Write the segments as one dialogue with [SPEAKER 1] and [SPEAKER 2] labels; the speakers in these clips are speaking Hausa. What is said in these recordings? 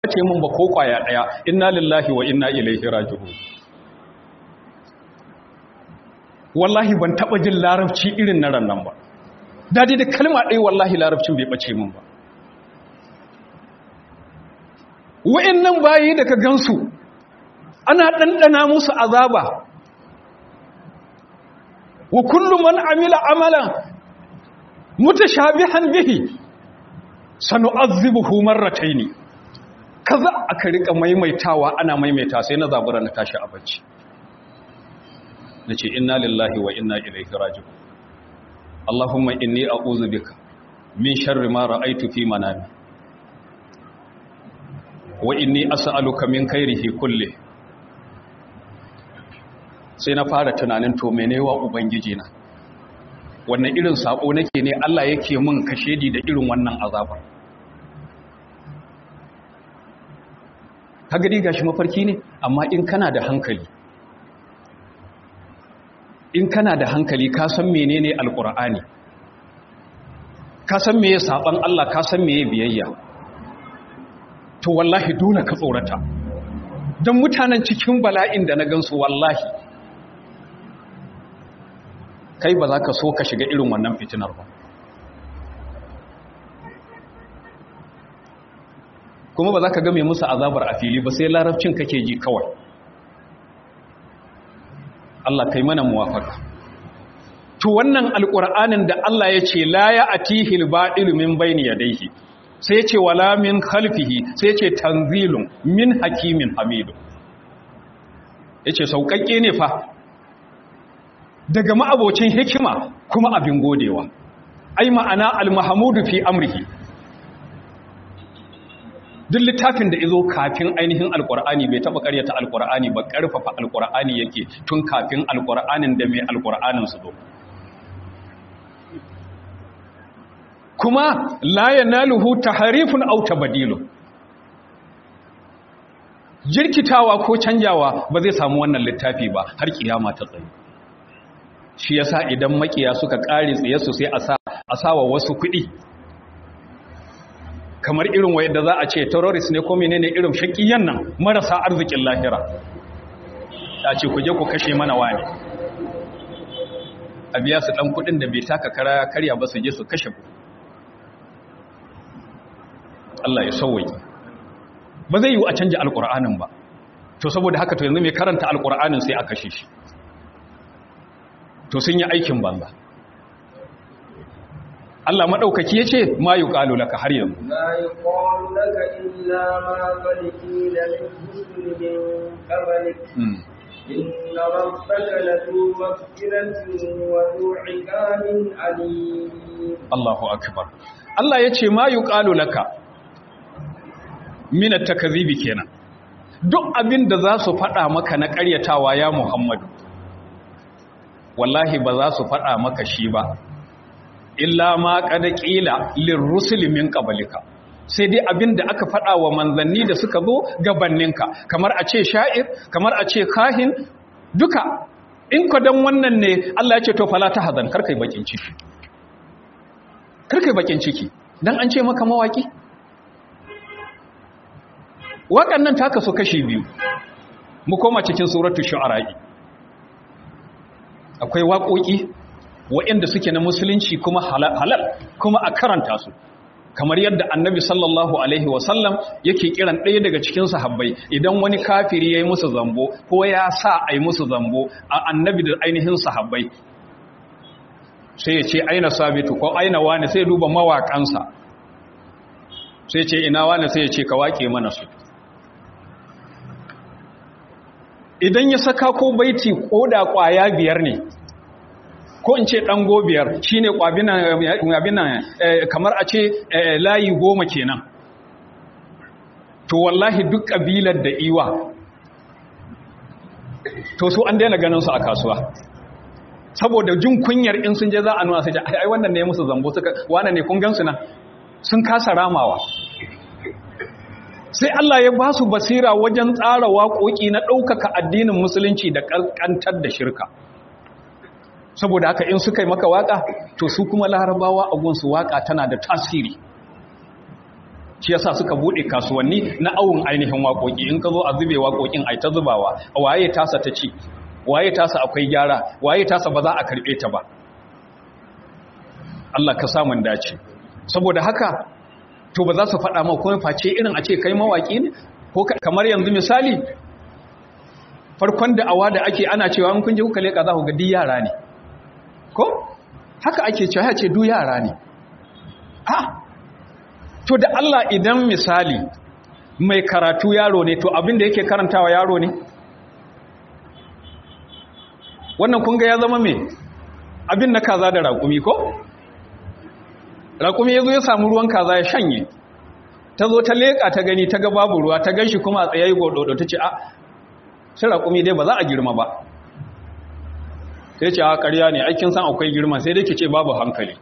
[SPEAKER 1] ce mun ba ko kwaya daya inna lillahi wa inna ilaihi raji'un wallahi ban taba jin larabci irin na ran nan ba dadi da kalma ɗaya wallahi larabcin bai bace mun ba wa'annan bayi da ka gansu ana ɗanɗana musu azaba wa kullu man amila amalan mutashabihan bihi sanu'azzibuhu marrataini kaza aka rika maimaitawa ana maimaita sai na zabura na tashi a bacci nace inna lillahi wa inna ilaihi raji'un allahumma inni a'udhu bika min sharri ma ra'aytu fi manami wa inni as'aluka min khairihi kulli sai na fara tunanin to menewa ubangiji na wannan irin sako nake ne Allah yake min kashedi da irin wannan azabar ka gadi gashi mafarki ne amma in kana da hankali in kana da hankali ka san menene alqur'ani ka san meye saban Allah ka san meye biyayya to wallahi dole ka tsorata don mutanen cikin bala'in da na gansu wallahi kai ba za ka so ka shiga irin wannan fitinar ba kuma ba za ka game musu azabar a fili ba sai larabcin kake ji kawai Allah kai mana muwafaka to wannan alƙur'anin da Allah ya ce la ya atihil ba'ilu min bayni yadayhi sai ce wala min khalfihi sai ce tanzilun min hakimin hamidu yace sauƙaƙe ne fa daga ma'abocin hikima kuma abin godewa ai ma'ana al-mahmudu fi amrihi duk littafin da izo kafin ainihin alkur'ani bai taba karyata alkur'ani ba karfafa alkur'ani yake tun kafin alkur'anin da mai alkur'anin su zo kuma la yanaluhu tahrifun aw tabdilu jirkitawa ko canjawa ba zai samu wannan littafi ba har kiyama ta tsaye shi yasa idan makiya suka kare tsaye su sai a sa a sawa wasu kuɗi kamar irin wayar za a ce terrorist ne ko menene irin shakiyan nan marasa arzikin lahira ta ce ku je ku kashe mana wani a biya su dan kudin da bai taka kara karya ba su je su kashe ku Allah ya sauwaye ba zai yi a canja alkur'anin ba to saboda haka to yanzu mai karanta alkur'anin sai a kashe shi to sun yi aikin banza Allah maɗaukaki ya ce ma yi ƙalu laka har yanzu.
[SPEAKER 2] Ma yi ƙalu laka illa ma faliki da musulmin ƙabalik. Inna rabbaka la tu maghfiratin wa tu iqabin alim.
[SPEAKER 1] Allahu akbar. Allah ya ce ma yi ƙalu laka min at-takdhibi kenan. Duk abin da za su faɗa maka na ƙaryatawa ya Muhammadu. Wallahi ba za su faɗa maka shi ba. illa ma kada kila lirrusul min qablika sai dai abin da aka faɗa wa manzanni da suka zo gabanninka kamar a ce sha'ir kamar a ce kahin duka in ka dan wannan ne Allah ya ce to fala ta hazan karkai bakin ciki karkai bakin ciki dan an ce maka mawaki waƙan nan taka so kashi biyu mu koma cikin suratul shu'ara akwai waƙoƙi waɗanda suke na musulunci kuma halal kuma a karanta su kamar yadda annabi sallallahu alaihi wasallam yake kiran ɗaya daga cikin sahabbai idan wani kafiri ya yi musu zambo ko ya sa a yi musu zambo a annabi da ainihin sahabbai sai ya ce aina sabitu ko aina wani sai duba mawaƙansa sai ce ina wani sai ya ce ka waƙe mana su idan ya saka ko baiti ko da ƙwaya biyar ne ko in ce ɗango biyar shi ne ƙwabinan kamar a ce layi goma kenan to wallahi duk ƙabilar da iwa to su an daina ganin su a kasuwa saboda jin kunyar in sun je za a nuna sai ai wannan ne musu zambo suka wannan ne kun gansu na sun kasa ramawa sai Allah ya ba su basira wajen tsara waƙoƙi na ɗaukaka addinin musulunci da ƙanƙantar da shirka saboda haka in suka yi maka waka to su kuma larabawa a gunsu waka tana da tasiri shi yasa suka bude kasuwanni na awun ainihin waƙoƙi in ka zo a zube waƙoƙin ai ta zubawa waye tasa ta ci waye tasa akwai gyara waye tasa ba za a karɓe ta ba Allah ka samun dace saboda haka to ba za su faɗa ma kuma face irin a ce kai mawaƙi ne ko kamar yanzu misali farkon da awa da ake ana cewa in kun je kuka leƙa za ku ga duk yara ne ko haka ake cewa ya ce duk yara ne ah to da Allah idan misali mai karatu yaro ne to abin da yake karantawa yaro ne wannan kunga ya zama mai abin na kaza da raƙumi ko raƙumi ya zo ya samu ruwan kaza ya shanye ta zo ta leƙa ta gani ta ga babu ruwa ta ganshi kuma a tsayayi gododo ta ce a sai raƙumi dai ba za a girma ba sai ce a ƙarya ne aikin san akwai girma sai dai ke ce babu hankali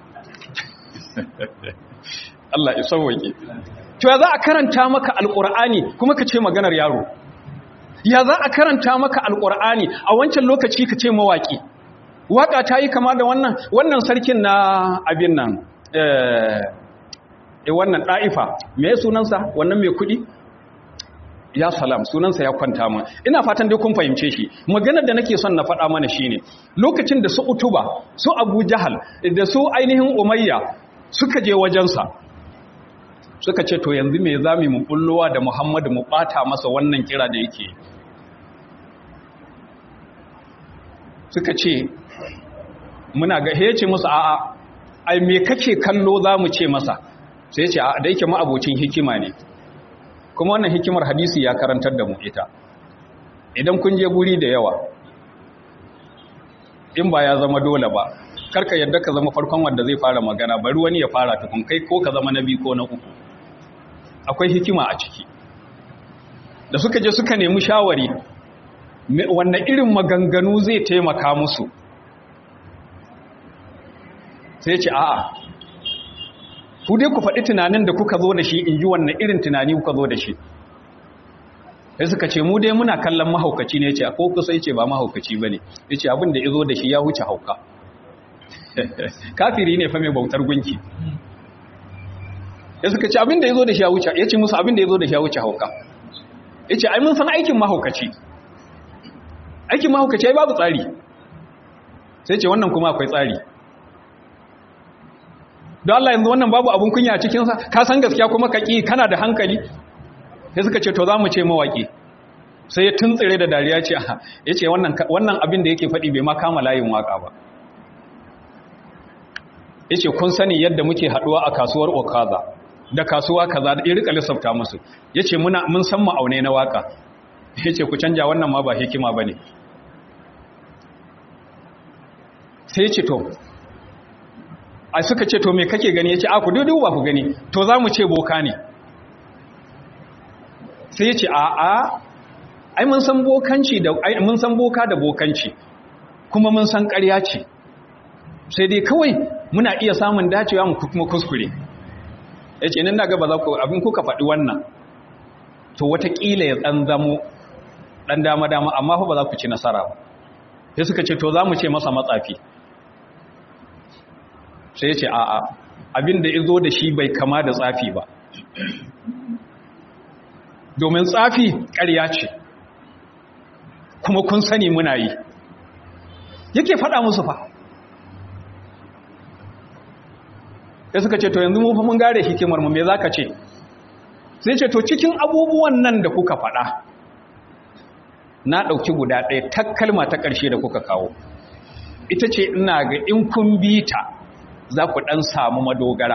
[SPEAKER 1] Allah ya sauwaƙe. To ya za a karanta maka alƙur'ani kuma ka ce maganar yaro? Ya za a karanta maka alƙur'ani a wancan lokaci ka ce mawaƙi? Waƙa ta yi kama da wannan wannan sarkin na abin nan eh wannan ɗa'ifa me sunansa wannan mai kuɗi? Ya salam sunansa ya kwanta mun ina fatan dai kun fahimce shi maganar da nake son na faɗa mana shine lokacin da su utuba su abu jahal da su ainihin umayya suka je wajensa suka ce to yanzu me za mu bullowa da Muhammadu mu bata masa wannan kira da yake suka ce muna ga hece musu a'a ai me kake kallo za mu ce masa sai ce a da yake ma'abocin hikima ne kuma wannan hikimar hadisi ya karantar da mu ita idan kun je guri da yawa in ba ya zama dole ba karka yadda ka zama farkon wanda zai fara magana bari wani ya fara tukun kai ko ka zama na biyu ko na uku akwai hikima a ciki da suka je suka nemi shawari wannan irin maganganu zai taimaka musu sai ce a'a ku dai ku faɗi tunanin da kuka zo da shi in ji wannan irin tunani kuka zo da shi sai suka ce mu dai muna kallon mahaukaci ne ce ko kusa ce ba mahaukaci ba ne ya ce abin da ya zo da shi ya wuce hauka kafiri ne fa mai bautar gunki ya suka ce abin da ya zo da shi ya wuce ya ce musu abin da ya zo da shi ya wuce hauka ya ce ai mun san aikin mahaukaci aikin mahaukaci ai babu tsari sai ce wannan kuma akwai tsari don Allah yanzu wannan babu abin kunya a cikinsa ka san gaskiya kuma ka ƙi kana da hankali sai suka ce to za mu ce mawaƙi sai ya tuntsire da dariya ce ya ce wannan abin da yake faɗi bai ma kama layin waƙa ba ya ce kun sani yadda muke haɗuwa a kasuwar okaza da kasuwa kaza da irika lissafta musu ya ce mun san ma'aune na waƙa ya ce ku canja wannan ma ba hikima ba ne sai ya ce to a suka ce to me kake gani ya ce a ku dudu ba ku gani to za mu ce boka ne sai ya ce a a ai mun san bokanci da mun san boka da bokanci kuma mun san ƙarya ce sai dai kawai muna iya samun dacewa mu kuma kuskure ya ce nan daga ba za ku abin kuka faɗi wannan to watakila ya ɗan zamo ɗan dama-dama amma fa ba za ku ci nasara ba sai suka ce to za mu ce masa matsafi sai ya ce a'a abin da izo da shi bai kama da tsafi ba domin tsafi ƙarya ce kuma kun sani muna yi yake faɗa musu fa ya suka ce to yanzu mu fa mun gare hikimar mu me zaka ce sai ce to cikin abubuwan nan da kuka faɗa na ɗauki guda ɗaya ta kalma ta ƙarshe da kuka kawo ita ce ina ga in kun bi ta za ku ɗan samu madogara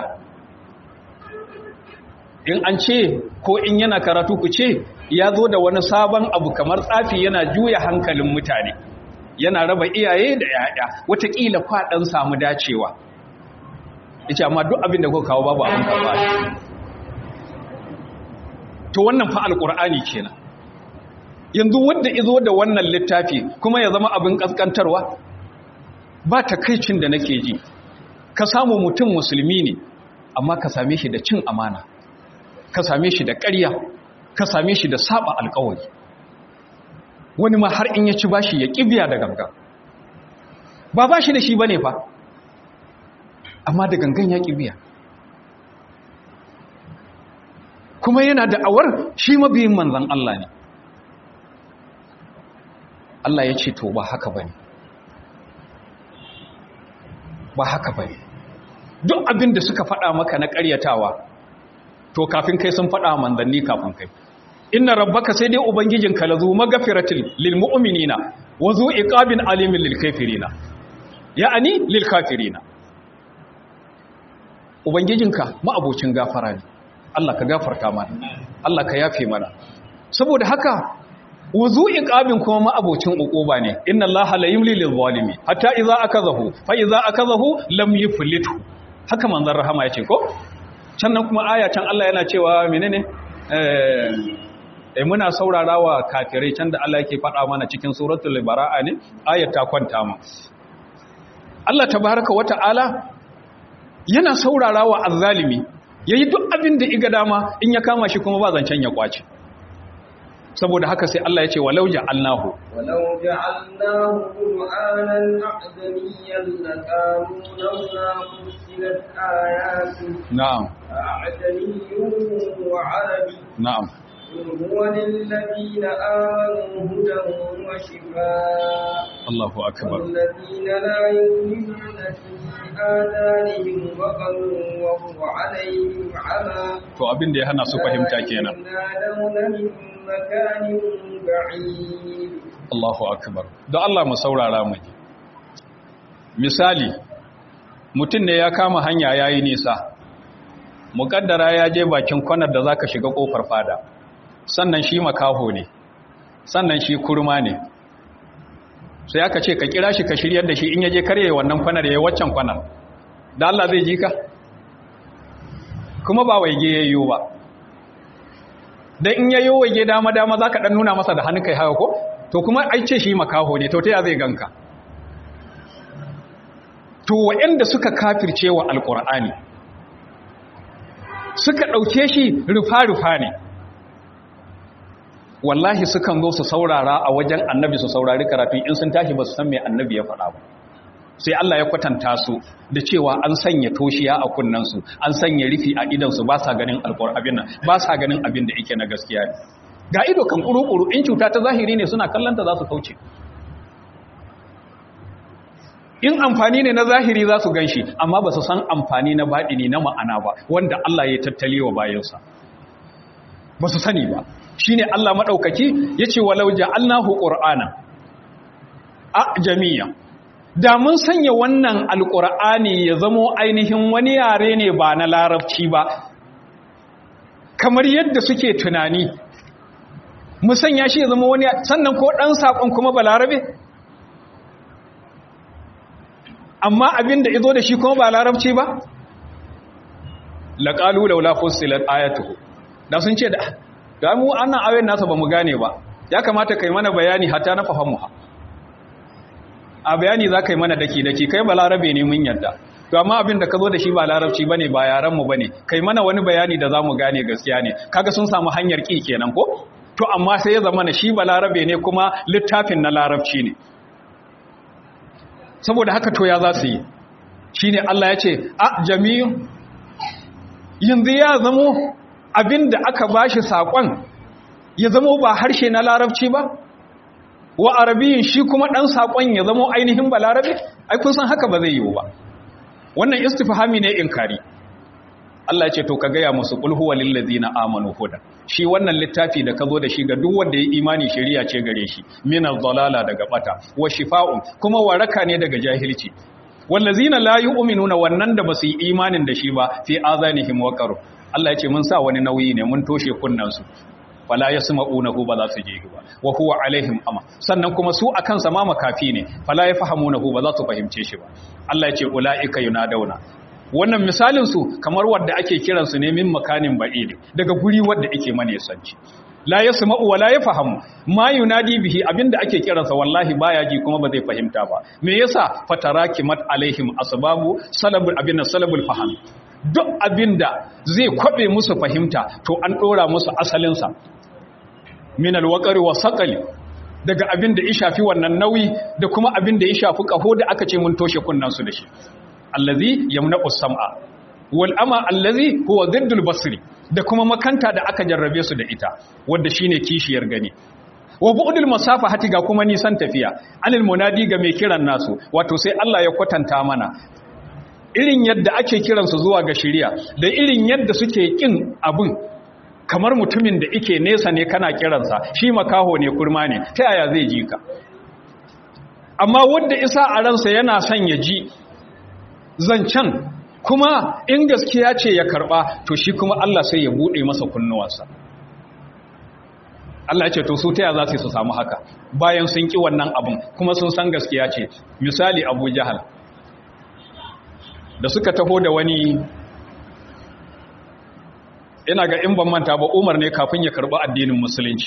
[SPEAKER 1] in an ce ko in yana karatu ku ce ya zo da wani sabon abu kamar tsafi yana juya hankalin mutane yana raba iyaye da yaya watakila kwaɗan samu dacewa ita amma duk abin da kuka kawo babu abin karɓa to wannan fa alƙur'ani kenan yanzu wanda izo da wannan littafi kuma ya zama abin ƙasƙantarwa ba takaicin da nake ji ka samu mutum musulmi ne amma ka same shi da cin amana ka same shi da ƙarya ka same shi da saba alƙawari wani ma har in ya ci bashi ya ƙibiya da gangan ba bashi da shi bane fa amma da gangan ya ƙibiya kuma yana da'awar shi mabiyin manzan Allah ne Allah ya ce to ba haka bane ba haka bane duk abin da suka faɗa maka na ƙaryatawa to kafin kai sun faɗa manzanni kafin kai inna rabbaka sai dai ubangijinka lazu magfiratil lil mu'minina wa zu iqabin alimin lil kafirina ya'ani lil kafirina ubangijinka ma'abocin gafara ne Allah ka gafarta mana Allah ka yafe mana saboda haka wuzu iqabin kuma ma'abocin uquba ne inna allaha la yumli lil zalimi hatta idza akazahu fa idza akazahu lam yuflitu haka manzon rahama yace ko sannan kuma aya can Allah yana cewa menene eh eh muna saurarawa kafirai can da Allah yake faɗa mana cikin suratul bara'a ne ayat ta kwanta mu Allah tabaaraka wata'ala yana saurarawa azzalimi yayi duk abin da iga dama in ya kama shi kuma ba zancen ya kwace saboda haka sai Allah ya ce walau ja'alnahu
[SPEAKER 2] walau ja'alnahu qur'anan a'jamiyyan laqalu lawla fussilat ayatu
[SPEAKER 1] na'am
[SPEAKER 2] a'jamiyyun wa 'arabi
[SPEAKER 1] na'am
[SPEAKER 2] هو للذين آمنوا هدى وشفاء
[SPEAKER 1] Allahu akbar
[SPEAKER 2] والذين لا يؤمنون في آذانهم وقر وهو عليهم عمى
[SPEAKER 1] to abin da ya hana su fahimta kenan
[SPEAKER 2] ينادون من مكان بعيد
[SPEAKER 1] Allahu akbar don Allah mu saurara mu ji misali mutum ne ya kama hanya yayi nisa mukaddara ya je bakin kwanar da zaka shiga kofar fada sannan shi makaho ne sannan shi kurma ne sai aka ce ka kira shi ka shiryar da shi in yaje karye wannan kwanar yayi waccan kwanar da Allah zai ji ka kuma ba waige yayyo ba dan in yayyo waige dama dama zaka dan nuna masa da hannu kai haka ko to kuma ai ce shi makaho ne to ta ya zai ganka to waɗanda suka kafirce wa alqur'ani suka dauke shi rufa-rufa ne wallahi sukan zo su saurara a wajen annabi su saurari karatu in sun tashi ba su san me annabi ya faɗa ba sai Allah ya kwatanta su da cewa an sanya toshiya a kunnansu an sanya rufi a idansu ba sa ganin alƙur'abin nan ba sa ganin abin da yake na gaskiya ne ga ido kan kuru-kuru in cuta ta zahiri ne suna kallanta za su kauce in amfani ne na zahiri za su gan shi amma ba su san amfani na baɗini na ma'ana ba wanda Allah ya tattali wa bayansa ba su sani ba shi ne Allah maɗaukaki ya ce walau ja'alnahu ƙur'ana a jami'a da mun sanya wannan alƙur'ani ya zamo ainihin wani yare ne ba na larabci ba kamar yadda suke tunani mu sanya shi ya zama wani sannan ko ɗan saƙon kuma ba larabe amma abin da izo da shi kuma ba larabci ba laƙalu laula fussilat ayatuhu da sun ce da da mu annan ayoyin nasa ba mu gane ba ya kamata kai mana bayani hatta na fahimu ha a bayani za ka yi mana daki daki kai ba larabe ne mun yadda to amma abin da ka zo da shi ba larabci bane ba yaran mu bane kai mana wani bayani da za mu gane gaskiya ne kaga sun samu hanyar ki kenan ko to amma sai ya zama na shi ba larabe ne kuma littafin na larabci ne saboda haka to ya za su yi shine Allah ya ce a jami'u yanzu ya zamo abin da aka ba shi saƙon ya zamo ba harshe na larabci ba wa arabiyin shi kuma ɗan saƙon ya zamo ainihin ba larabe ai kun san haka ba zai yiwu ba wannan istifhami ne inkari Allah ce to ka gaya musu qul huwa lil ladzina amanu hudan shi wannan littafi da ka zo da shi ga duk wanda ya imani shari'a ce gare shi min dalala daga bata wa shifa'un kuma waraka ne daga jahilci wallazina la yu'minuna wannan da basu yi imanin da shi ba fi azanihim waqar Allah ya ce mun sa wani nauyi ne mun toshe kunnansu wala yasma'unahu ba za su je ba wa huwa alaihim ama sannan kuma su akan sa ma makafi ne fala yafhamunahu ba za su fahimce shi ba Allah ya ce ulaika yunadawna wannan misalin su kamar wanda ake kiran su ne min makanin ba'id daga guri wanda yake mane sanci la yasma'u wa la yafhamu ma yunadi bihi abinda ake kiransa wallahi baya ji kuma ba zai fahimta ba me yasa fatarakimat alaihim asbabu salabul abin salabul faham duk abinda zai kwabe musu fahimta to an dora musu asalin sa min alwaqari wa saqali daga abinda ya shafi wannan nauyi da kuma abinda ya shafi kaho da aka ce mun toshe kunnan su da shi allazi yamna'u sam'a wal ama allazi huwa ziddul basri da kuma makanta da aka jarrabe su da ita wadda shine kishiyar gani wa bu'dil masafa hati ga kuma nisan tafiya anil munadi ga mai kiran nasu wato sai Allah ya kwatanta mana irin yadda ake kiransu zuwa ga shiriya da irin yadda suke kin abun kamar mutumin da ike nesa ne kana kiransa shi makaho ne kurma ne ta yaya zai ji ka amma wanda isa a ransa yana son ya ji zancen kuma in gaskiya ce ya karba to shi kuma Allah sai ya bude masa kunnuwansa Allah ce to su taya za su su samu haka bayan sun ki wannan abin kuma sun san gaskiya ce misali Abu Jahal da suka taho da wani ina ga in ban manta ba Umar ne kafin ya karba addinin musulunci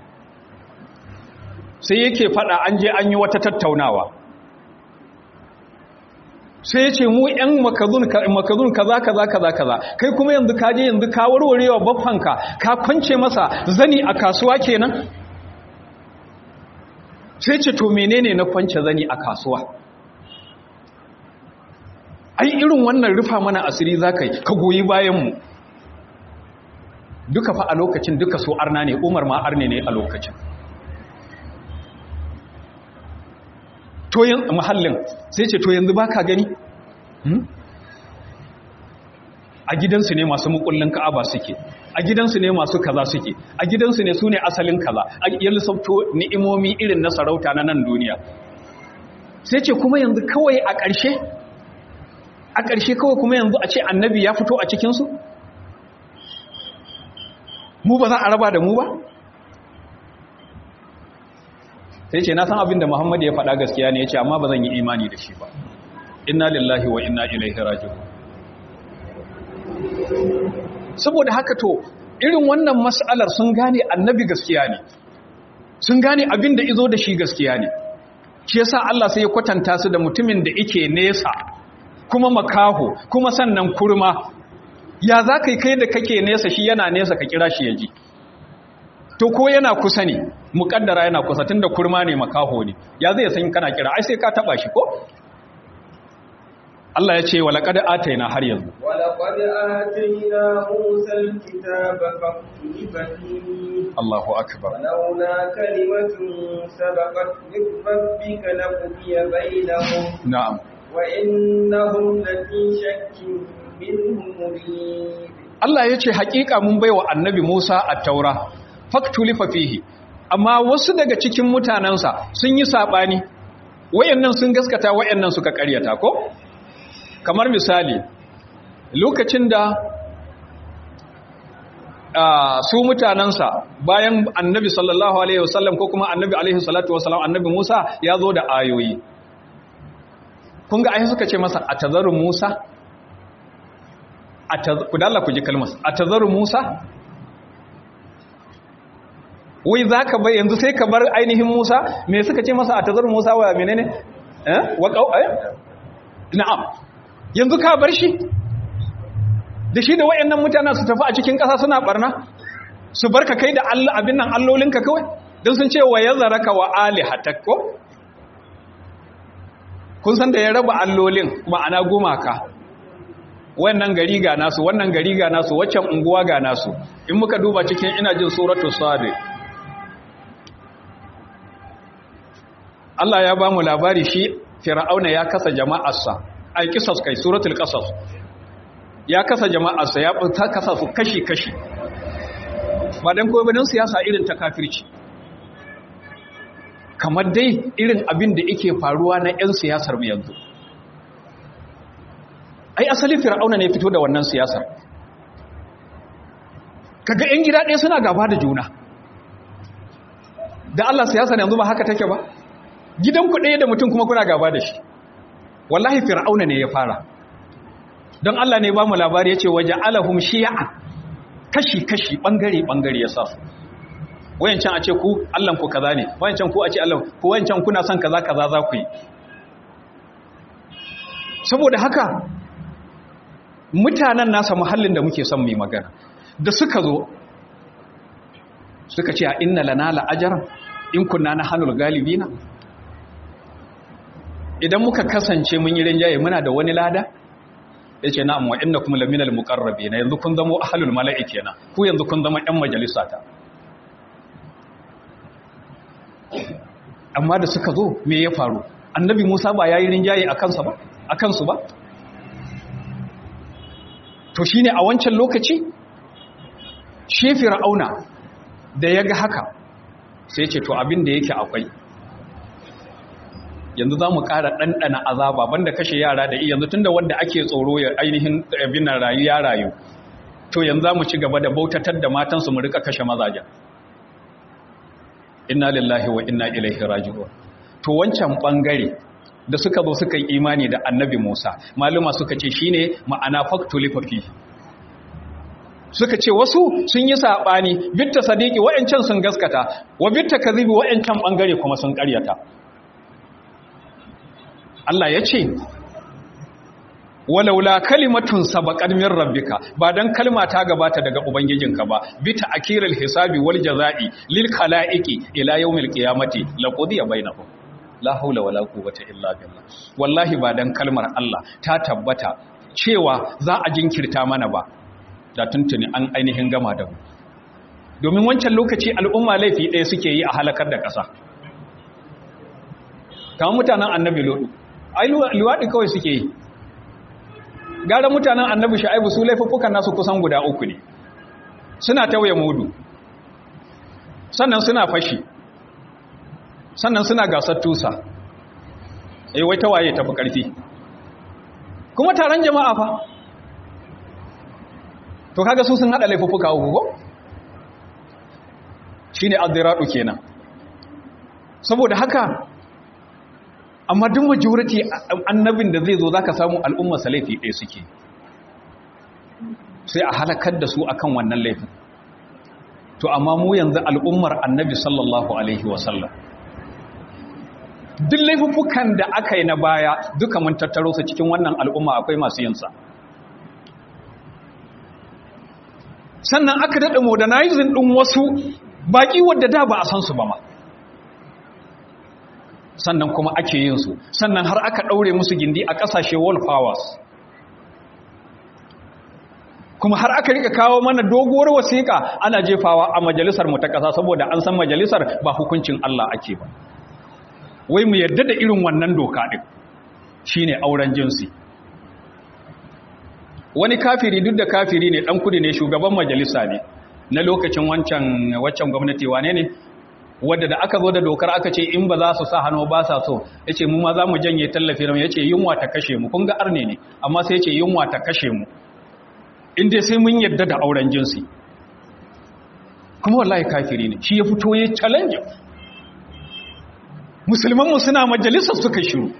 [SPEAKER 1] sai yake fada an je an yi wata tattaunawa sai ya ce mu ‘yan makazun kaza kaza kaza kaza kai kuma yanzu ka je yanzu ka warwarewa baffanka ka kwance masa zani a kasuwa kenan sai ce to menene na kwance zani a kasuwa ai irin wannan rufa mana asiri za ka yi ka goyi bayanmu duka fa a lokacin duka so arna ne umar ma arne ne a lokacin to yin mahallin sai ce to yanzu baka gani a gidansu ne masu mukullin ka'aba suke a gidansu ne masu kaza suke a gidansu ne su ne asalin kaza a yi sabto ni'imomi irin na sarauta na nan duniya sai ce kuma yanzu kawai a ƙarshe a ƙarshe kawai kuma yanzu a ce annabi ya fito a cikinsu mu ba za a raba da mu ba sai ce na san abin da Muhammad ya faɗa gaskiya ne ya ce amma ba zan yi imani da shi ba inna lillahi wa inna ilaihi raji'un saboda haka to irin wannan mas'alar sun gane annabi gaskiya ne sun gane abin da izo da shi gaskiya ne shi yasa Allah sai ya kwatanta su da mutumin da yake nesa kuma makaho kuma sannan kurma ya za ka yi kai da kake nesa shi yana nesa ka kira shi ya ji to ko yana kusa ne muƙaddara yana kusa tun da kurma ne makaho ne ya zai san kana kira ai sai ka taba shi ko Allah ya ce wa laqad ataina har yanzu
[SPEAKER 2] wa laqad ataina Musa al-kitaba faktuba fihi
[SPEAKER 1] Allahu akbar
[SPEAKER 2] ولولا كلمة سبقت من ربك لقضي بينهم
[SPEAKER 1] na'am
[SPEAKER 2] وإنهم لفي شك منه مريب
[SPEAKER 1] Allah ya ce haƙiƙa mun baiwa annabi Musa a taura faktulifa fihi amma wasu daga cikin mutanensa sun yi saɓani wayannan sun gaskata wayannan suka ƙaryata ko kamar misali lokacin da ah, su mutanensa bayan annabi sallallahu alaihi wasallam ko kuma annabi alaihi salatu wasallam annabi Musa ya zo da ayoyi kun ga ayi suka ce masa atazaru Musa ku dalla ku ji kalmar a tazaru musa wai za ka bai yanzu sai ka bar ainihin musa me suka ce masa a tazaru musa wa menene eh wa kau eh na'am yanzu ka bar shi da shi da wayannan mutanen su tafi a cikin ƙasa suna barna su barka kai da Allah abin nan allolinka kawai don sun ce wa yazaraka wa alihatak ko kun san da ya raba allolin ma'ana gumaka wannan gari ga nasu wannan gari ga nasu waccan unguwa ga nasu in muka duba cikin ina jin suratul sabi Allah ya ba mu labari shi fir'auna ya kasa jama'arsa ai kisas kai suratul qasas ya kasa jama'arsa ya ta kasa su kashi kashi ba dan koyi dan siyasa irin ta kafirci kamar dai irin abin da yake faruwa na 'yan siyasar mu yanzu ai asali fir'auna ne fito da wannan siyasar kaga yan gida ɗaya suna gaba da juna da Allah siyasa yanzu ba haka take ba gidan ku ɗaya da mutum kuma kuna gaba da shi wallahi fir'auna ne ya fara don Allah ne ba mu labari yace waje alahum shi'a kashi kashi bangare bangare ya sa su wayancan a ce ku Allah ku kaza ne wayancan ku a ce Allah ku wayancan kuna son kaza kaza za ku yi saboda haka mutanen nasa muhallin da muke son mai magana da suka zo suka ce a inna lana la'ajaran in kunna na hannun galibina idan muka kasance mun yi rinjaye muna da wani lada yace na'am wa innakum laminal muqarrabin yanzu kun zama ahlul mala'i kenan ku yanzu kun zama ƴan majalisa ta amma da suka zo me ya faru annabi Musa ba yayi rinjaye a kansa ba a kansu ba to shine a wancan lokaci shi fir'auna da yaga haka sai ce to abin da yake akwai yanzu za mu ƙara ɗanɗana azaba banda kashe yara da iya yanzu tun da wanda ake tsoro ya ainihin abin nan rayu ya rayu to yanzu za mu ci gaba da bautatar da matansu mu rika kashe mazajen inna lillahi wa inna ilaihi raji'un to wancan bangare da suka zo suka yi imani da annabi Musa maluma suka ce shine ma'ana faktulifa fi suka ce wasu sun yi sabani bitta sadiki wa'ancan sun gaskata wa bitta kadhibi wa'ancan bangare kuma sun ƙaryata Allah ya ce walaula kalimatun sabaqat min rabbika ba dan kalma ta gabata daga ubangijinka ba bi ta'kiril hisabi wal jazai lil khalaiqi ila yawmil qiyamati laqudiya bainahum la haula wala quwwata illa billah wallahi ba dan kalmar Allah ta tabbata cewa za a jinkirta mana ba da tuntuni an ainihin gama da mu domin wancan lokaci al'umma laifi ɗaya suke yi a halakar da ƙasa kamar mutanen annabi lodu ai luwaɗi kawai suke yi gara mutanen annabi sha'ibu su laifuffukan nasu kusan guda uku ne suna tauye mudu sannan suna fashi sannan suna gasar tusa eh wai tawaye tafi ƙarfi kuma taron jama'a fa to kaga su sun hada laifuffuka uku ko shine addiradu kenan saboda haka amma duk majority annabin da zai zo zaka samu al'umma salafi ɗaya suke sai a halakar da su akan wannan laifin to amma mu yanzu al'ummar annabi sallallahu alaihi wasallam duk laifukan da aka yi na baya duka mun tattaro su cikin wannan al'umma akwai masu yinsa sannan aka daɗa modernizing ɗin wasu baƙi wadda da ba a san su ba ma sannan kuma ake yin su sannan har aka ɗaure musu gindi a ƙasashe world powers kuma har aka rika kawo mana doguwar wasiƙa ana jefawa a majalisar mu ta ƙasa saboda an san majalisar ba hukuncin Allah ake ba wai mu yarda da irin wannan doka ɗin shine auren jinsi wani kafiri duk da kafiri ne ɗan kudi ne shugaban majalisa ne na lokacin wancan waccan gwamnati wane ne wadda da aka zo da dokar aka ce in ba za su sa hannu ba sa so ya ce mu ma za mu janye tallafi ram ya ce yunwa ta kashe mu kun ga arne ne amma sai ya ce yunwa ta kashe mu inda sai mun yadda da auren jinsi kuma wallahi kafiri ne shi ya fito ya challenge musulmanmu suna majalisar suka shiru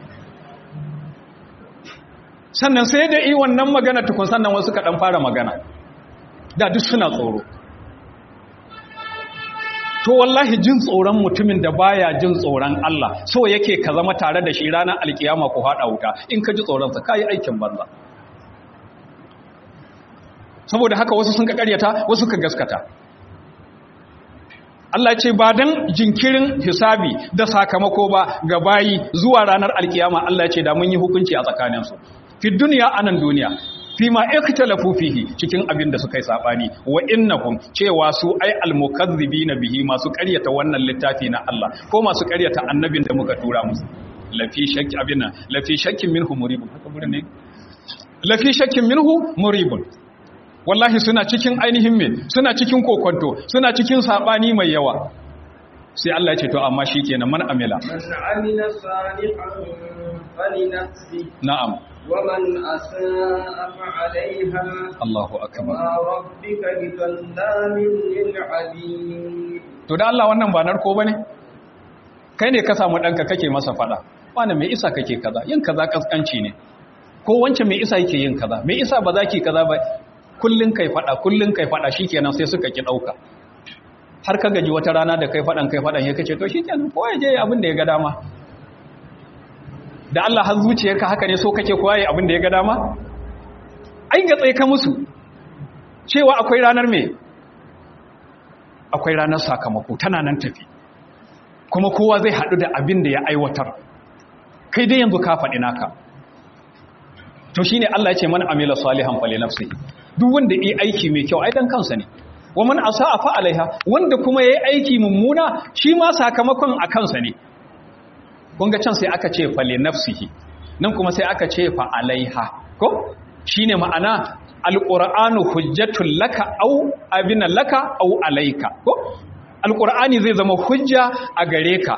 [SPEAKER 1] sannan sai da yi wannan magana tukun sannan wasu ka dan fara magana da duk suna tsoro to wallahi jin tsoron mutumin da baya jin tsoron Allah so yake ka zama tare da shi ranar alkiyama ku hada wuta in ka ji tsoron sa kai aikin banza saboda haka wasu sun ka karyata wasu ka gaskata Allah ce ba dan jinkirin hisabi da sakamako ba ga bayi zuwa ranar alkiyama Allah ce da mun yi hukunci a tsakaninsu fi duniya anan duniya fi ma ikhtalafu fihi cikin abin da suka yi sabani wa innahum cewa su ai almukazzibina bihi masu ƙaryata wannan littafi na Allah ko masu ƙaryata annabin da muka tura musu lafi shakki abin lafi shakkin minhu muribun haka burin ne lafi shakkin minhu muribun wallahi suna cikin ainihin me suna cikin kokonto suna cikin sabani mai yawa sai Allah ya ce to amma shikenan man amila
[SPEAKER 2] man amila salihan falinafsi
[SPEAKER 1] na'am
[SPEAKER 2] ومن أساء فعليها
[SPEAKER 1] Allahu akbar
[SPEAKER 2] وما ربك بظلام للعبيد
[SPEAKER 1] to da Allah wannan ba narko bane kai ne ka samu danka kake masa fada wani mai isa kake kaza yin kaza kaskanci ne ko wancan mai isa yake yin kaza mai isa ba za ki kaza ba kullun kai fada kullun kai fada shikenan sai suka ki dauka har ka gaji wata rana da kai fadan kai fadan ya kace to shikenan ko ya je abin da ya ga dama da Allah har zuciyarka haka ne so kake koyi abin da ya ga dama ai ga tsaye ka musu cewa akwai ranar me akwai ranar sakamako tana nan tafi kuma kowa zai haɗu da abin da ya aiwatar kai dai yanzu ka faɗi naka to shine Allah ya ce man amila salihan fali nafsihi duk wanda yi aiki mai kyau ai dan kansa ne wa man asaa fa alaiha wanda kuma yayi aiki mummuna shi ma sakamakon a kansa ne kun ga can sai aka ce fali nafsihi nan kuma sai aka ce fa alaiha ko shine ma'ana alqur'anu hujjatul laka au abina laka au alaika ko alqur'ani zai zama hujja a gare ka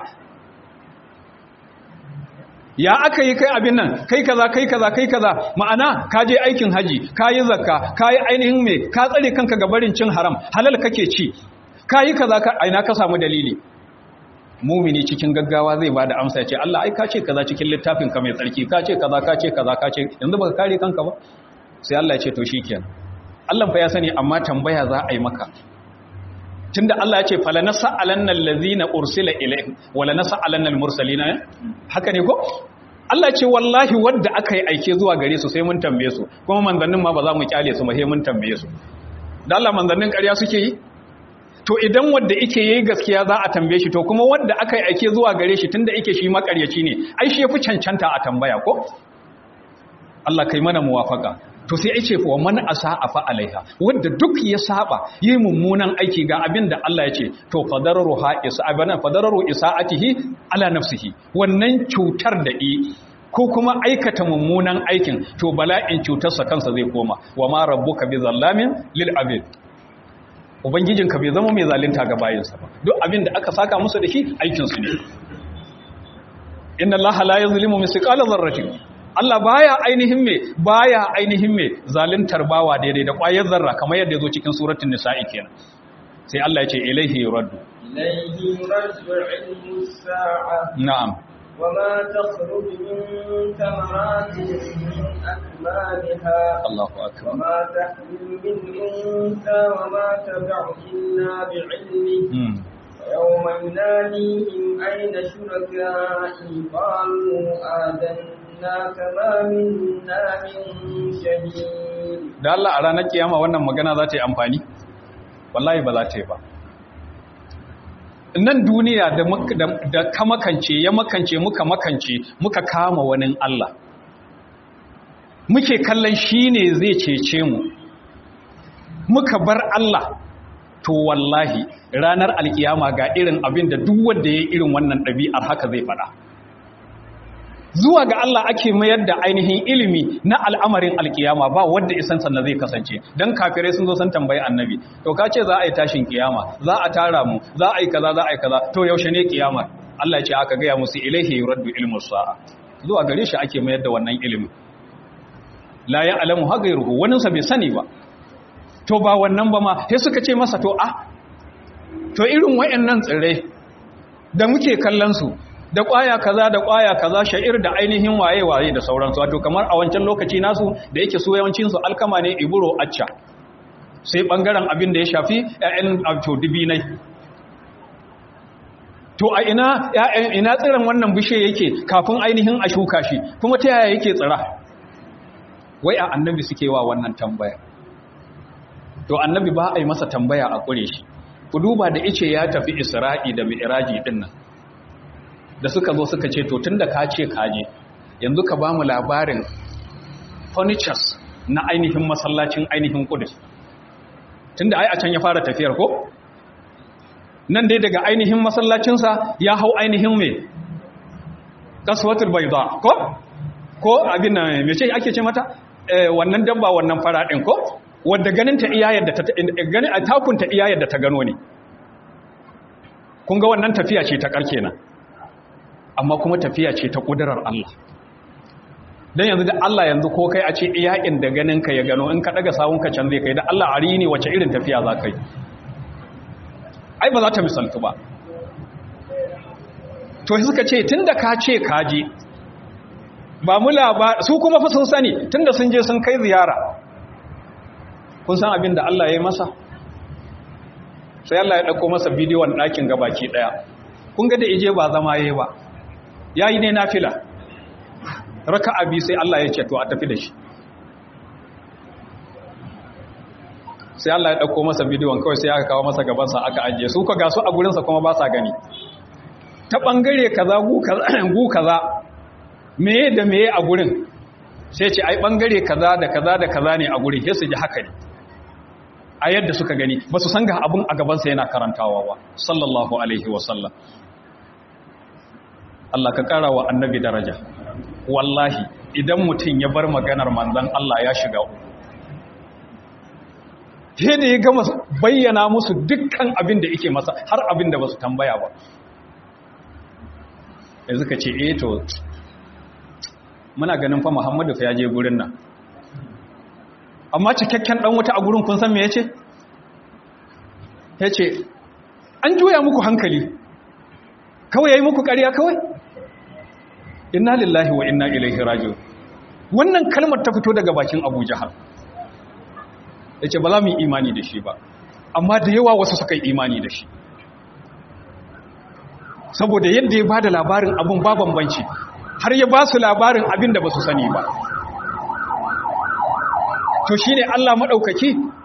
[SPEAKER 1] ya aka yi kai abin nan kai kaza kai kaza kai kaza ma'ana ka je aikin haji ka yi zakka ka yi ainihin me ka tsare kanka ga barin cin haram halal kake ci ka yi kaza ka aina ka samu dalili mumini cikin gaggawa zai bada amsa ya ce Allah ai ka ce kaza cikin littafin ka mai tsarki ka ce kaza ka ce kaza ka ce yanzu baka kare kanka ba sai Allah ya ce to shikenan Allah fa ya sani amma tambaya za a yi maka tunda Allah ya ce fala nas'alanna allazina ursila ilayhim wala nas'alanna almursalina haka ne ko Allah ce wallahi wanda aka yi aike zuwa gare su sai mun tambaye su kuma manzannin ma ba za mu kyale su ba sai mun tambaye su da Allah manzannin ƙarya suke yi to idan wanda yake yayi gaskiya za a tambaye shi to kuma wanda aka yi aike zuwa gare shi tunda yake shi makaryaci ne ai shi yafi cancanta a tambaya ko Allah kai mana muwafaka to sai ai ce fa man asaa fa alaiha wanda duk ya saba yi mummunan aiki ga abin da Allah ya ce to fadararu ha isa abana fadararu isaatihi ala nafsihi wannan cutar da yi ko kuma aikata mummunan aikin to bala'in cutarsa kansa zai koma wa ma rabbuka bi zallamin lil abid ubangijinka bai zama mai zalunta ga bayinsa ba duk abin da aka saka musu da shi aikin su ne inna allaha la yuzlimu misqala dharratin Allah baya ainihin me baya ainihin me zaluntar bawa daidai da ƙwayar zarra kamar yadda yazo cikin suratul nisa'i kenan sai Allah ya ce ilaihi yuraddu
[SPEAKER 2] ilaihi yuraddu ilmu sa'a
[SPEAKER 1] na'am
[SPEAKER 2] وما تخرج من ثمرات من أكمامها
[SPEAKER 1] Allahu akbar
[SPEAKER 2] وما تحمل من أنثى وما تدع إلا بعلمه
[SPEAKER 1] hmm.
[SPEAKER 2] ويوم يناديهم أين شركائي قالوا آذنا كما منا من شهيد
[SPEAKER 1] da Allah a ranar kiyama wannan magana za ta yi amfani wallahi ba za ta yi ba nan duniya da, mak- da, da ka makance ya makance muka makance muka kama wani Allah muke kallon shi ne zai cece mu muka bar Allah to wallahi ranar alkiyama ga irin abin da duk wanda ya yi irin wannan ɗabi'ar haka zai faɗa zuwa ga Allah ake mayar da ainihin ilimi na al'amarin alkiyama ba wanda isan sannan zai kasance don kafirai sun zo sun tambayi annabi to ka ce za a yi tashin kiyama za a tara mu za a yi kaza za a yi kaza to yaushe ne kiyama Allah ya ce aka gaya musu ilaihi yuraddu ilmu sa'a zuwa gare shi ake mayar da wannan ilimi la ya'lamu ha ghayruhu wani sa bai sani ba to ba wannan ba ma sai suka ce masa to a to irin wayannan tsirrai da muke kallon su da ƙwaya kaza da ƙwaya kaza sha'ir da ainihin waye-waye da sauransu wato kamar a wancan lokaci nasu da yake so yawancinsu alkama ne iburo acca sai ɓangaren abin da ya shafi ‘ya'yan abto dubinai to a ina ‘ya'yan ina tsiran wannan bishe yake kafin ainihin a shuka shi kuma ta yaya yake tsira wai a annabi suke wa wannan tambaya to annabi ba a yi masa tambaya a ƙure shi ku duba da ice ya tafi isra'i da mi'iraji ɗin nan da suka zo suka ce to tun da ka ce kaje yanzu ka ba mu labarin furnitures na ainihin masallacin ainihin kudus tun da ai a can ya fara tafiyar ko nan dai daga ainihin masallacinsa ya hau ainihin mai kaswatul bayda ko ko abin nan me ce ake ce mata eh, wannan dabba wannan fara din ko wadda ganin ta iya yadda ta gani a takunta iya yadda ta gano ne kun ga wannan tafiya ce ta karke nan amma kuma tafiya ce ta ƙudurar Allah don yanzu da Allah yanzu ko kai a ce iyakin da ganinka ya gano in ka ɗaga sawunka can zai kai da Allah a ne wace irin tafiya za ka yi ai ba za ta misaltu ba to suka ce tun da ka ce kaji ba mu labar su kuma fa sun sani tun da sun je sun kai ziyara kun san abin da Allah ya yi masa sai Allah ya ɗauko masa bidiyon ɗakin gabaki ɗaya kun ga da ije ba zama yayi ba yayi ne nafila raka'a bi sai Allah ya ce to a tafi da shi sai Allah ya dauko masa bidiyon kawai sai aka kawo masa gaban sa aka ajiye su ka ga su a gurin sa kuma ba sa gani ta bangare kaza gu kaza gu kaza meye da meye a gurin sai ce ai bangare kaza da kaza da kaza ne a guri sai su ji haka ne a yadda suka gani ba su san ga abun a gabansa yana karantawa ba sallallahu alaihi wasallam Allah ka kara wa annabi daraja wallahi idan mutum ya bar maganar manzon Allah ya shiga uku sai da ya gama bayyana musu dukkan abin da yake masa har abin da ba su tambaya ba ya suka ce eh to muna ganin fa muhammadu fa ya je gurin nan amma cikakken dan wuta a gurin kun san me yace yace an juya muku hankali kawai yayi muku ƙarya kawai inna lillahi wa inna ilaihi raji'un wannan kalmar ta fito daga bakin Abu Jahal yace ba za mu yi imani da shi ba amma da yawa wasu suka yi imani da shi saboda yadda ya bada labarin abun ba bambanci har ya ba su labarin abin da ba su sani ba to shi ne Allah maɗaukaki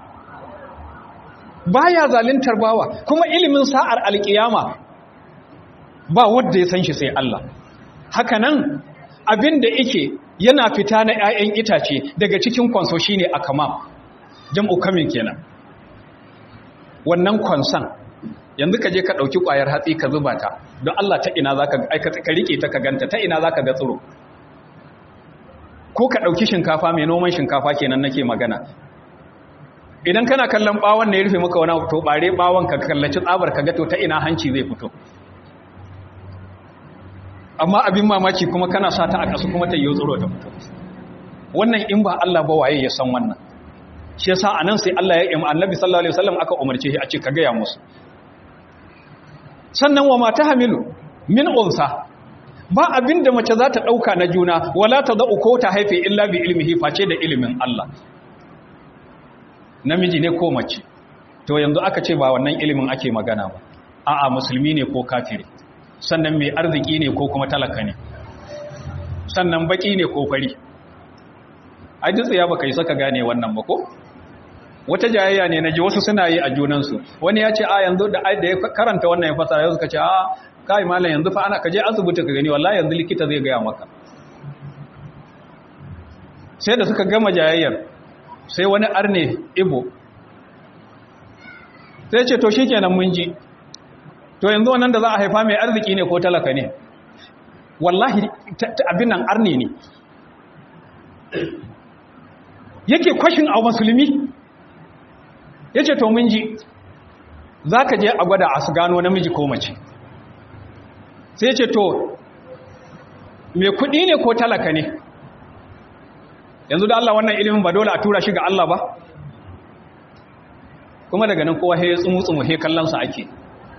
[SPEAKER 1] ba ya zalintar bawa kuma ilimin sa'ar alƙiyama ba wadda ya san shi sai Allah haka nan abin da ike yana fita na ‘ya'yan itace daga cikin kwanso shi ne a kama jam'u kamin kenan wannan kwanson yanzu ka je ka ɗauki ƙwayar hatsi ka zuba ta don Allah ta ina za ka riƙe ta ka ganta ta ina za ka ga tsiro ko ka ɗauki shinkafa mai noman shinkafa kenan nake magana idan kana kallon ɓawon ne ya rufe maka wani to ɓare ɓawon ka kallaci tsabar ka gato ta ina hanci zai fito amma abin mamaki kuma kana sa ta a ƙasu kuma ta yi tsiro ta fito wannan in ba Allah ba waye ya san wannan shi yasa anan sai Allah ya yi annabi sallallahu alaihi wasallam aka umarce shi a ce ka gaya musu sannan wa mata hamilu min unsa ba abin da mace za ta ɗauka na juna wala ta za'u ko ta haife illa bi ilmihi face da ilimin Allah namiji ne ko mace to yanzu aka ce ba wannan ilimin ake magana ba a'a musulmi ne ko kafiri sannan mai arziki ne ko kuma talaka ne sannan baki ne ko fari a ya baka yi saka gane wannan ba ko wata jayayya ne na ji wasu suna yi a junansu wani ya ce a yanzu da ya karanta wannan ya fasa ya suka ce a kai malam yanzu fa ana kaje asibiti ka gani wallahi yanzu likita zai gaya maka sai da suka gama jayayyar sai wani arne ibo sai ce to shikenan mun ji to yanzu wannan da za a haifa mai arziki ne ko talaka ne wallahi abin nan arne ne yake kwashin a musulmi ya ce to mun ji za ka je a gwada a su gano namiji ko mace sai ce to mai kudi ne ko talaka ne yanzu da Allah wannan ilimin ba dole a tura shi ga Allah ba kuma daga nan kowa ya tsumu-tsumu he kallonsa ake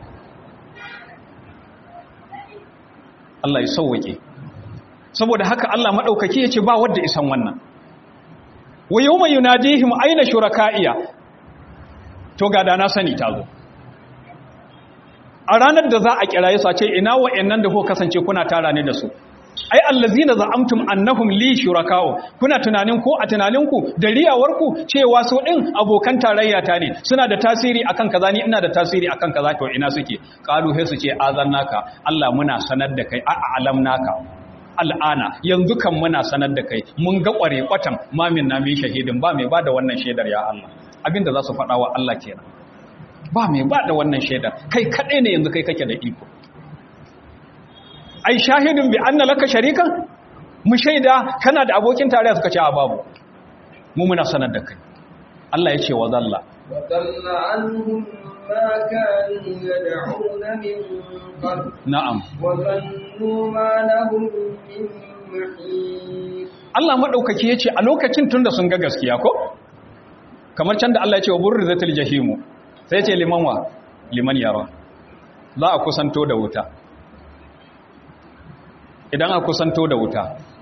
[SPEAKER 1] Allah ya sauwake saboda haka Allah maɗaukaki ya ce ba wadda isan wannan wa yau mai yunadihim aina shuraka'iya to ga da na sani ta zo a ranar da za a kiraye su a ce ina wa'annan da ko kasance kuna tara ne da su ai allazina za'amtum annahum li shuraka'u kuna tunanin ko a tunaninku da riyawarku cewa su din abokan tarayya ta ne suna da tasiri akan kaza ni ina da tasiri akan kaza to ina suke qalu he su ce azannaka Allah muna sanar da kai a alamnaka al'ana yanzu kan muna sanar da kai mun ga kware kwatan mamin na min shahidin ba mai bada wannan shaidar ya Allah abinda za su faɗa wa Allah kenan ba mai bada wannan shaidar kai kaɗai ne yanzu kai kake da iko ai shahidin bi anna laka sharikan mu shaida kana da abokin tarayya suka ce a babu mu muna sanar da kai Allah ya ce wa zalla
[SPEAKER 2] wa dalla anhum ma kanu yad'una min qabl
[SPEAKER 1] na'am
[SPEAKER 2] wa zannu ma lahum min mahis
[SPEAKER 1] Allah madaukaki yace a lokacin tunda sun ga gaskiya ko kamar can da Allah ya ce wa burrizatil jahimu sai ya ce liman wa liman yara za a kusanto da wuta idan a kusanto da wuta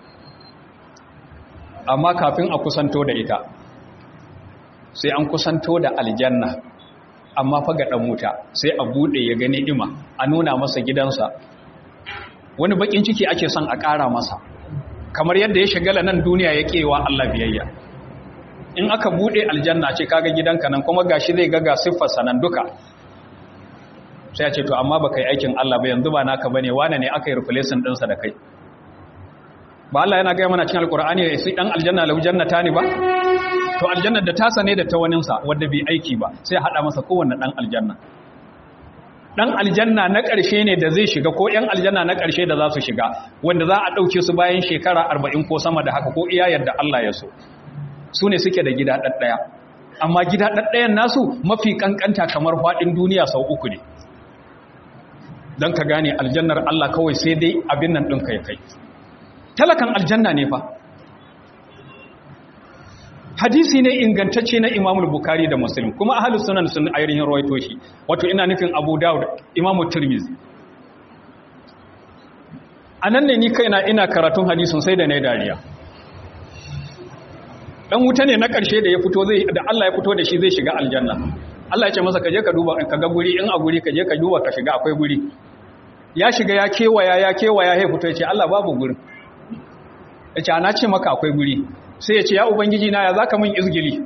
[SPEAKER 1] amma kafin a kusanto da ita sai an kusanto da aljanna amma fa ga dan wuta sai a bude ya gani ima a nuna masa gidansa wani bakin ciki ake son a ƙara masa kamar yadda ya shigala nan duniya ya kewa Allah biyayya in aka bude aljanna ce kaga gidanka nan kuma gashi zai ga ga siffar sanan duka sai ya ce to amma baka yi aikin Allah ba yanzu ba naka bane wane ne aka yi replacement ɗinsa da kai ba Allah yana gaya mana cikin alkur'ani sai dan aljanna lahu jannata ne ba to aljanna da ta sane da ta waninsa wanda bai aiki ba sai hada masa kowanne dan aljanna dan aljanna na ƙarshe ne da zai shiga ko yan aljanna na ƙarshe da za su shiga wanda za a ɗauke su bayan shekara arba'in ko sama da haka ko iya yadda Allah ya so su ne suke da gida ɗaɗɗaya amma gida ɗaɗɗayan nasu mafi ƙanƙanta kamar faɗin duniya sau uku ne don ka gane aljannar Allah kawai sai dai abin nan ɗinka ya kai talakan aljanna ne fa hadisi ne ingantacce na imamul bukari da muslim kuma ahalus sunan sun ainihin rawaito shi wato ina nufin abu dawud imamu tirmizi a nan ne ni kaina ina karatun hadisun sai da na dariya dan wuta ne na ƙarshe da ya fito zai da Allah ya fito da shi zai shiga aljanna Allah ya ce masa kaje ka duba ka ga guri in a guri kaje ka duba ka shiga akwai guri ya shiga ya kewaya ya kewaya ya fito ya ce Allah babu gurin ya ce ana ce maka akwai guri sai ya ce ya ubangiji na ya zaka min izgili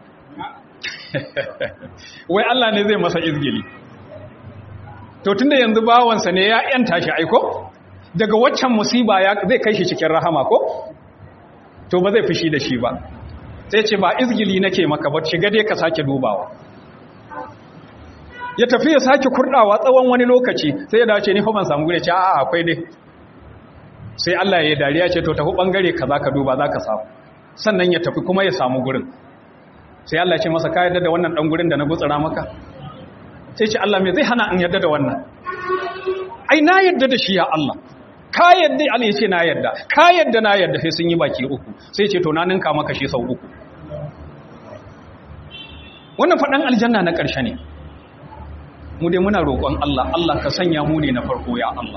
[SPEAKER 1] wai Allah ne zai masa izgili to tunda yanzu bawansa ne ya yanta shi aiko daga waccan musiba ya zai kai shi cikin rahama ko to ba zai fushi da shi ba sai ce ba izgili nake maka ba shiga dai ka sake dubawa ya tafi ya sake kurdawa tsawon wani lokaci sai ya dace ni fa ban samu gure ce a'a akwai dai sai Allah ya yi dariya ce to tafi bangare kaza ka duba zaka samu sannan ya tafi kuma ya samu gurin sai Allah ya ce masa ka yadda da wannan dan gurin da na gutsura maka sai ce Allah me zai hana in yadda da wannan ai na yadda da shi ya Allah ka yadda Allah ya ce na yadda ka yadda na yadda sai sun yi baki uku sai ce to na ninka maka shi sau uku wannan faɗan aljanna na ƙarshe ne mu dai muna roƙon Allah Allah ka sanya mu ne na farko ya Allah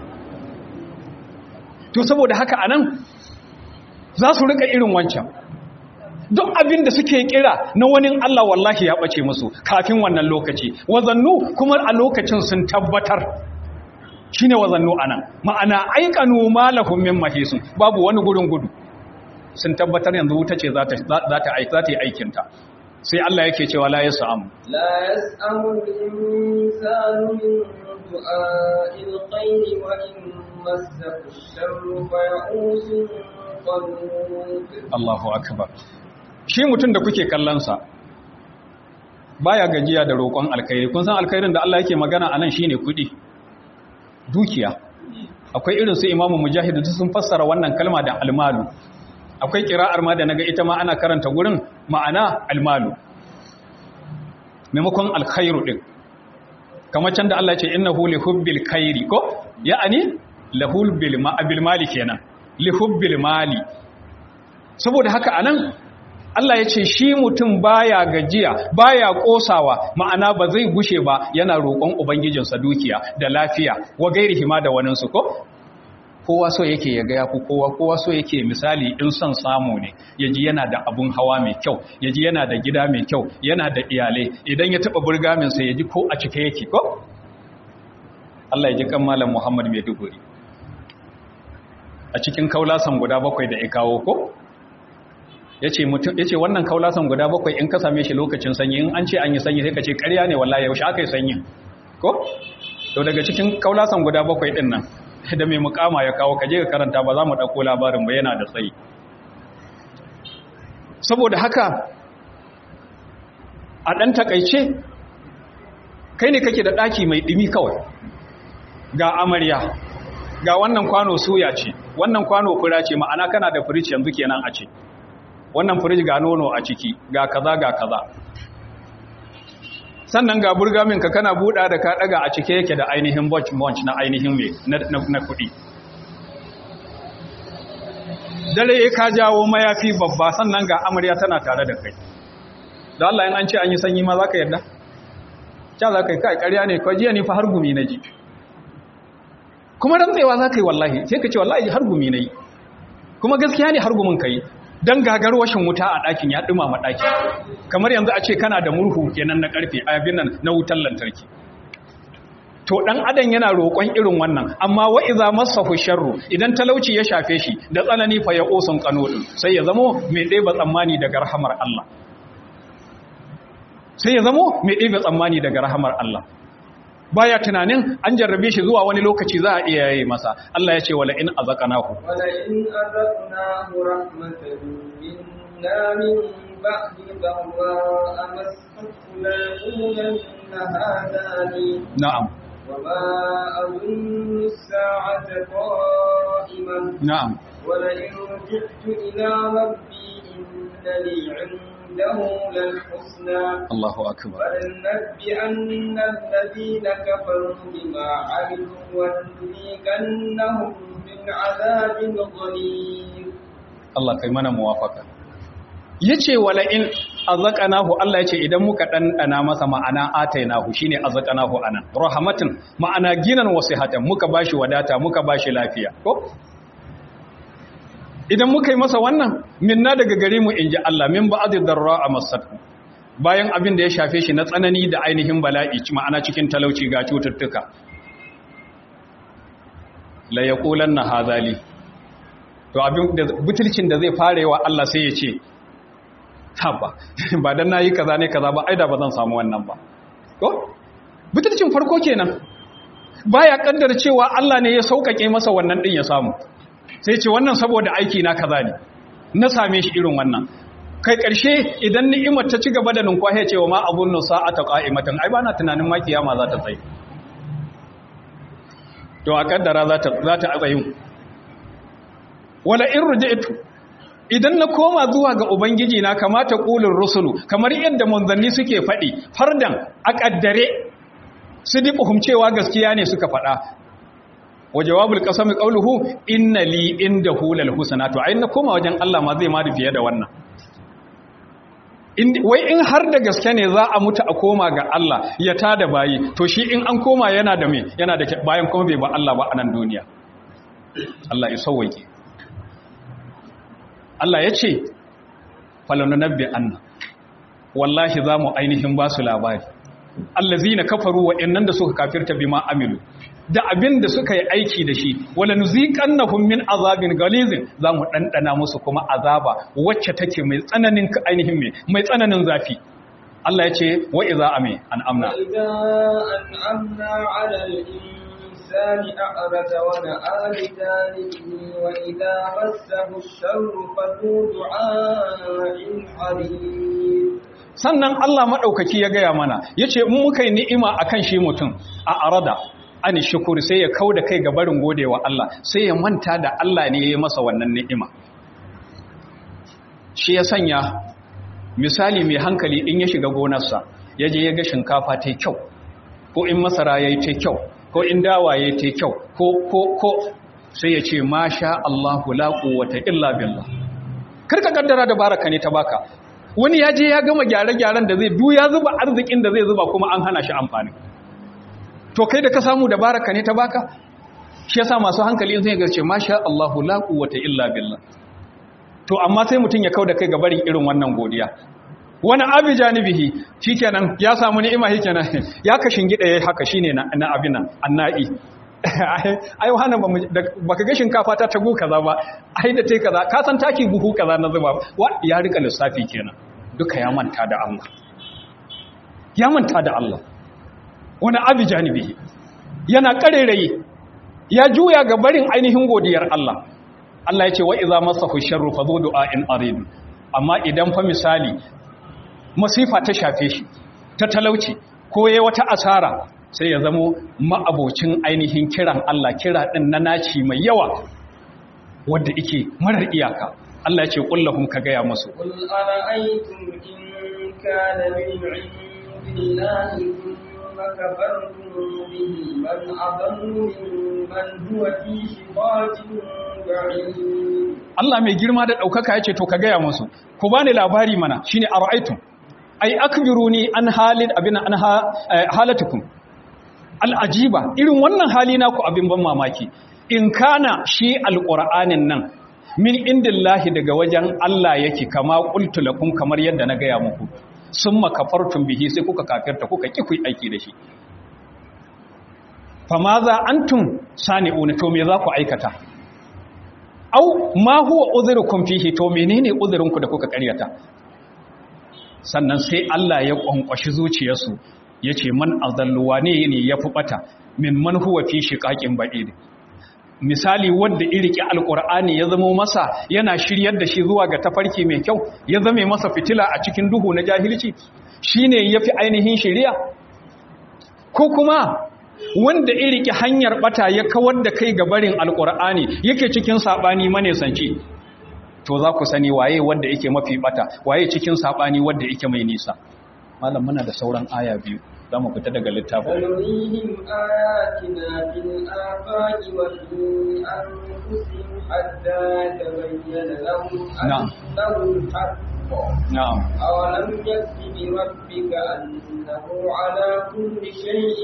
[SPEAKER 1] to saboda haka anan za su rika irin wancan duk abin da suke kira na wani Allah wallahi ya ɓace musu kafin wannan lokaci wazannu kuma a lokacin sun tabbatar shi ne wazannu a nan ma'ana aikanu malahun min mahisun babu wani gurin gudu sun tabbatar yanzu wuta ce za ta yi aikinta sai Allah yake cewa la yasu amu
[SPEAKER 2] la yas'amu al-insanu min du'a'il khayri wa in massahu ash-sharru fa ya'usun qanut
[SPEAKER 1] Allahu akbar shi mutum da kuke kallon sa baya gajiya da roƙon alkhairi kun san alkhairin da Allah yake magana anan shine kuɗi dukiya akwai irin su imamu mujahid sun fassara wannan kalma da almalu akwai kira'ar ma da naga ita ma ana karanta gurin ma'ana almalu maimakon alkhairu din kamar can da Allah ya ce innahu li hubbil khairi ko ya'ani lahul bil bil mali kenan li hubbil mali saboda haka anan Allah ya ce shi mutum baya gajiya baya kosawa ma'ana ba zai gushe ba yana roƙon ubangijinsa dukiya da lafiya wa gairihi ma da waninsu ko kowa so yake ya gaya ku kowa kowa so yake misali in son samu ne yaji yana da abun hawa mai kyau yaji yana da gida mai kyau yana da iyalai idan ya taba burgamin sa yaji ko a cike yake ko Allah ya ji kan malam Muhammad mai duguri a cikin kaulasan guda bakwai da ya kawo ko yace mutum yace wannan kaulasan guda bakwai in ka same shi lokacin sanyi in an ce an yi sanyi sai ka ce ƙarya ne wallahi yaushe aka yi sanyi ko to daga cikin kaulasan guda bakwai din nan da mai mukama ya kawo kaje ka karanta ba za mu dauko labarin ba yana da tsayi saboda haka a dan takaice kai ne kake da daki mai dimi kawai ga amarya ga wannan kwano suya ce wannan kwano fura ce ma'ana kana da firij yanzu kenan a ce wannan firij ga nono a ciki ga kaza ga kaza sannan ga burgamin ka kana buɗa da ka ɗaga a cike yake da ainihin bunch bunch na ainihin mai na kuɗi dare ya ka jawo mayafi babba sannan ga amarya tana tare da kai da Allah yin an ce an yi sanyi ma za ka yarda? ca za ka yi kai ƙarya ne kawai jiya ni fa har gumi na ji kuma rantsewa za ka yi wallahi sai ka ce wallahi har gumi na yi kuma gaskiya ne har gumin ka yi don gagar washin wuta a ɗakin ya ɗumama ɗaki kamar yanzu a ce kana da murhu kenan na ƙarfe a yabin nan na wutar lantarki to ɗan adam yana roƙon irin wannan amma wa iza masahu sharru idan talauci ya shafe shi da tsanani fa ya osun kanodin sai ya zamo mai ɗeba tsammani daga rahamar Allah sai ya zamo mai ɗeba tsammani daga rahamar Allah baya tunanin an jarrabe shi zuwa wani lokaci za a iya yi masa Allah ya ce wala in azaqnahu
[SPEAKER 2] wala in azaqnahu rahmatan minna min ba'di dharra amassathu la yaqulanna hadha li
[SPEAKER 1] na'am
[SPEAKER 2] وما أظن الساعة قائمة
[SPEAKER 1] na'am
[SPEAKER 2] ولئن رجعت إلى ربي إن لي عنده للحسنى
[SPEAKER 1] Allahu akbar
[SPEAKER 2] فلننبئن الذين كفروا بما عملوا ولنذيقنهم من عذاب غليظ
[SPEAKER 1] Allah kai mana muwafaka yace wala in azaqnahu Allah yace idan muka dandana masa ma'ana atainahu shine azaqnahu anan rahmatin ma'ana ginan wasihatan muka bashi wadata muka bashi lafiya ko idan muka yi masa wannan minna daga gare mu inji Allah min ba'd darra amassatu bayan abin da ya shafe shi na tsanani da ainihin bala'i ma'ana cikin talauci ga cututtuka la yaqulanna hadali to abin da butulcin da zai fara yawa Allah sai ya ce haba ba dan nayi kaza ne kaza ba aida ba zan samu wannan ba ko butulcin farko kenan baya kaddara cewa Allah ne ya saukake masa wannan din ya samu sai ce wannan saboda aiki na kaza ne na same shi irin wannan kai karshe idan ni'imar ta ci gaba da nunkwahe cewa ma abun nusa ata qa'imatan ai bana tunanin ma kiyama za ta tsaye to a kaddara za ta za ta tsayin wala in ruji'tu idan na koma zuwa ga ubangiji na kamata qulur rusulu kamar yadda manzanni suke faɗi fardan a kaddare sidiquhum cewa gaskiya ne suka faɗa wa jawabul qasami qawluhu inna li indahu lal husna to ai na koma wajen Allah ma zai ma da fiye da wannan wai in har da gaske ne za a mutu a koma ga Allah ya tada bayi to shi in an koma yana da me yana da bayan kuma bai ba Allah ba a nan duniya Allah ya sauwake Allah ya ce falanunabbi anna wallahi za mu ainihin ba su labari allazina kafaru wa'annan da suka kafirta bima amilu da abin da suka yi aiki da shi wala nuziqannahum min azabin galizin zamu dandana musu kuma azaba wacce take mai tsananin ainihin mai mai tsananin zafi Allah ya ce wa iza ame an amna
[SPEAKER 2] وإذا أنعمنا على الإنسان أعرض ونأى بجانبه وإذا مسه الشر فذو دعاء حريص
[SPEAKER 1] sannan Allah maɗaukaki ya gaya mana ya ce in muka yi ni'ima a kan shi mutum a arada ani shukuri sai ya kau da kai ga barin godewa Allah sai ya manta da Allah ne ya yi masa wannan ni'ima shi ya sanya misali mai hankali in ya shiga gonarsa ya je ya ga shinkafa ta kyau ko in masara ya yi ta kyau ko in dawa ya yi ta kyau ko ko ko sai ya ce masha Allahu la quwwata illa billah karka kaddara da baraka ne ta baka wani ya je ya gama gyare-gyaren da zai duya zuba arzikin da zai zuba kuma an hana shi amfani to kai da ka samu da baraka ne ta baka shi yasa masu hankali sun ga ce masha Allahu la quwwata illa billah to amma sai mutun ya kauda kai ga barin irin wannan godiya wani abi janibihi shikenan ya samu ni'ima shikenan ya kashin gida yayi haka shine na, na abin nan annai ai wannan ba baka ga shinkafa ta tagu kaza ba ai da tai kaza ka san taki buhu kaza na zuba wa ya rika lissafi kenan duka ya manta da Allah ya manta da Allah wani abi janibihi yana karerayi ya juya ga barin ainihin godiyar Allah Allah ya ce wa iza masahu sharru fa zu du'ain arid amma idan fa misali masifa ta shafe shi ta talauci ko yayi wata asara sai ya zamo ma'abocin ainihin kiran Allah kira din na naci mai yawa wanda yake marar iyaka Allah ya ce kullahum ka gaya musu
[SPEAKER 2] قل أرأيتم إن كان من عند الله ثم كفرتم به من أضل ممن هو في شقاق بعيد
[SPEAKER 1] Allah mai girma da ɗaukaka ya ce to ka gaya musu ku bani labari mana shine ara'aytum ai akbiruni an halid abin an ha- eh, halatukum al'ajiba irin wannan hali naku abin ban mamaki in kana shi alqur'anin nan min indillahi daga wajen Allah yake kama qultu lakum kamar yadda na gaya muku summa kafartum bihi sai kuka kafirta kuka ki ku yi aiki da shi famaza antum sani'una to me za ku aikata au ma huwa udhrukum fihi to menene udhrinku da kuka karyata sannan sai Allah ya kwankwashi zuciyarsu yace man azalluwa ne ne yafi bata min man huwa fi shiqaqin ba'id misali wanda iriki alqur'ani ya zama masa yana shiryar da shi zuwa ga tafarki mai kyau ya zame masa fitila a cikin duhu na jahilci shine yafi ainihin shiriya ko kuma wanda iriki hanyar bata ya kawar da kai ga barin alqur'ani yake cikin sabani manesanci to za ku sani waye wanda yake mafi bata waye cikin sabani wanda yake mai nisa malam muna da sauran aya biyu za mu fita daga littafin
[SPEAKER 2] سنريهم آياتنا في الآفاق وفي أنفسهم حتى يتبين لهم
[SPEAKER 1] نعم.
[SPEAKER 2] أنه الحق
[SPEAKER 1] na'am
[SPEAKER 2] أولم يكف بربك أنه على كل شيء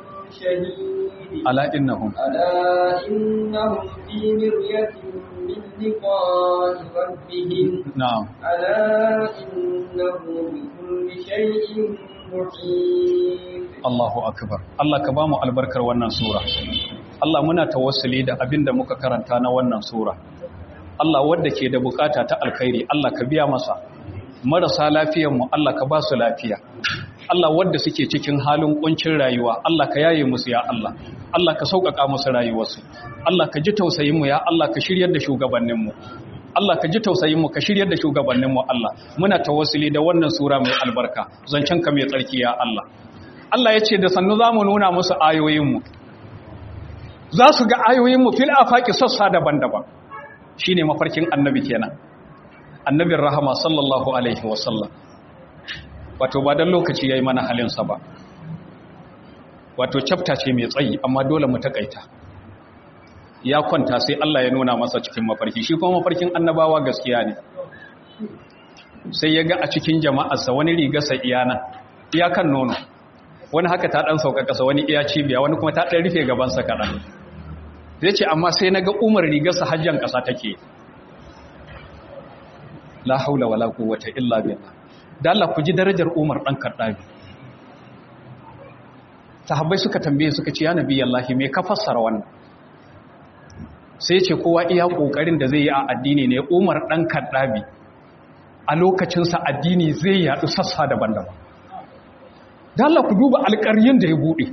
[SPEAKER 2] شهيد
[SPEAKER 1] ala innahum
[SPEAKER 2] ألا إنهم في مرية من لقاء ربهم
[SPEAKER 1] na'am
[SPEAKER 2] ألا إنه بكل شيء محيط
[SPEAKER 1] Allahu akbar Allah ka bamu albarkar wannan sura Allah muna tawassuli da abin da muka karanta na wannan sura Allah wanda ke da bukata ta alkhairi Allah ka biya masa marasa lafiyar mu Allah ka ba su lafiya Allah wanda suke cikin halin kuncin rayuwa Allah ka yaye musu ya Allah Allah ka sauƙaƙa musu rayuwarsu Allah ka ji tausayin mu ya Allah ka shiryar da shugabannin mu Allah ka ji tausayin mu ka shiryar da shugabannin mu Allah muna tawassuli da wannan sura mai albarka zancen ka mai tsarki ya Allah Allah ya ce da sannu za mu nuna musu ayoyinmu za su ga ayoyinmu fil afaki sassa daban-daban shi ne mafarkin annabi kenan annabin rahama sallallahu alaihi wasallam wato ba don lokaci ya yi mana halinsa ba wato cafta ce mai tsayi amma dole mu takaita ya kwanta sai Allah ya nuna masa cikin mafarki shi kuma mafarkin annabawa gaskiya ne sai ya ga a cikin jama'arsa wani rigarsa iyana iyakan nono wani haka ta ɗan sauka ƙasa wani iya cibiya wani kuma ta ɗan rufe gabansa kaɗan zai ce amma sai na ga umar rigarsa hajjan ƙasa take la haula wala quwwata illa billah da Allah ku ji darajar umar ɗan kaddabi sahabbai suka tambaye suka ce ya nabi Allah me ka fassara wannan sai ce kowa iya kokarin da zai yi a addini ne umar ɗan kaddabi a lokacinsa addini zai yaɗu sassa daban-daban da Allah ku duba alƙaryin da ya buɗe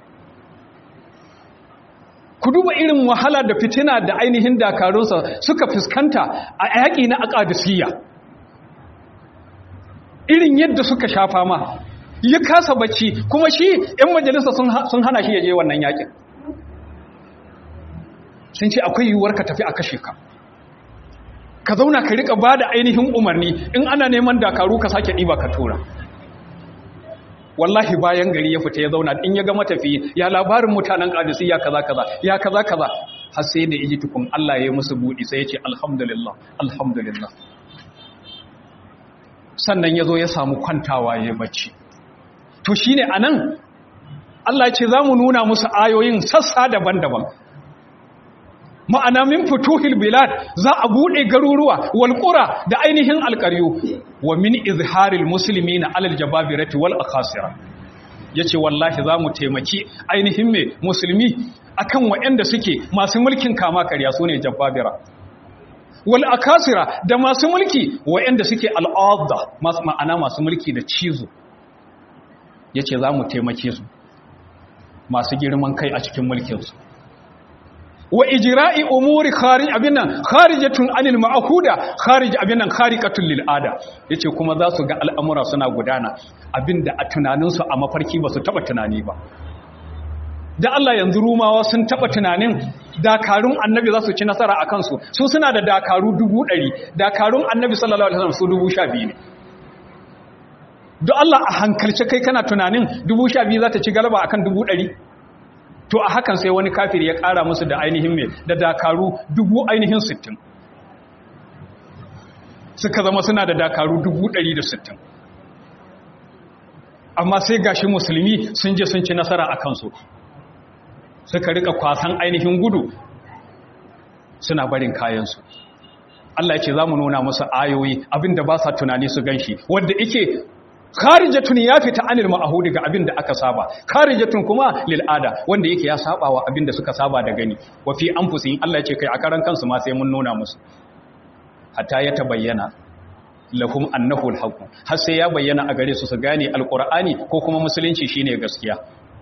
[SPEAKER 1] ku duba irin wahala da fitina da ainihin dakarunsa suka fuskanta a yaƙi na aƙadisiyya irin yadda suka shafa ma ya kasa bacci kuma shi 'yan majalisa sun hana shi ya je wannan yaƙin sun ce akwai yiwuwar ka tafi a kashe ka ka zauna ka riƙa ba da ainihin umarni in ana neman dakaru ka sake ɗiba ka tura wallahi bayan gari ya fita ya zauna in ya ga matafi ya labarin mutanen kadisi ya kaza kaza ya kaza kaza har sai da iji tukun Allah ya yi musu budi sai ya ce alhamdulillah alhamdulillah sannan ya zo ya samu kwantawa ya bacci to shine anan Allah ya ce za mu nuna musu ayoyin sassa daban-daban ma'ana min futuhil bilad za a bude garuruwa wal qura da ainihin alqaryu wa min izharil muslimina alal jababirati wal akhasira yace wallahi za mu taimaki ainihin me musulmi akan waɗanda suke masu mulkin kama karya sune jababira wal akasira da masu mulki waɗanda suke al'adda ma'ana masu mulki da cizo yace za mu taimake su masu girman kai a cikin mulkinsu wa ijra'i umuri kharij abinan kharijatun anil ma'huda kharij abinan khariqatul lil ada yace kuma za su ga al'amura suna gudana abinda a tunanin su a mafarki ba su taba tunani ba da Allah yanzu rumawa sun taba tunanin dakarun annabi za su ci nasara akan su su suna da dakaru 100 dakarun annabi sallallahu alaihi wasallam su 12 ne don Allah a hankalce kai kana tunanin 12 za ta ci galaba akan 100 to a hakan sai wani kafir ya ƙara musu da ainihin mai da dakaru dubu ainihin sittin suka zama suna da dakaru dubu ɗari da sittin amma sai gashi musulmi sun je sun ci nasara a kansu suka rika kwasan ainihin gudu suna barin kayansu Allah ya ce za mu nuna musu ayoyi abinda ba sa tunani su ganshi wanda ike kharijatun ya fita anil ma'ahudi ga abin da aka saba kharijatun kuma lil ada wanda yake ya saba wa abin da suka saba da gani wa fi anfusihim Allah ya ce kai a karan kansu ma sai mun nuna musu hatta ya tabayyana lahum annahu alhaq har sai ya bayyana a gare su su gane alqur'ani ko kuma musulunci shine gaskiya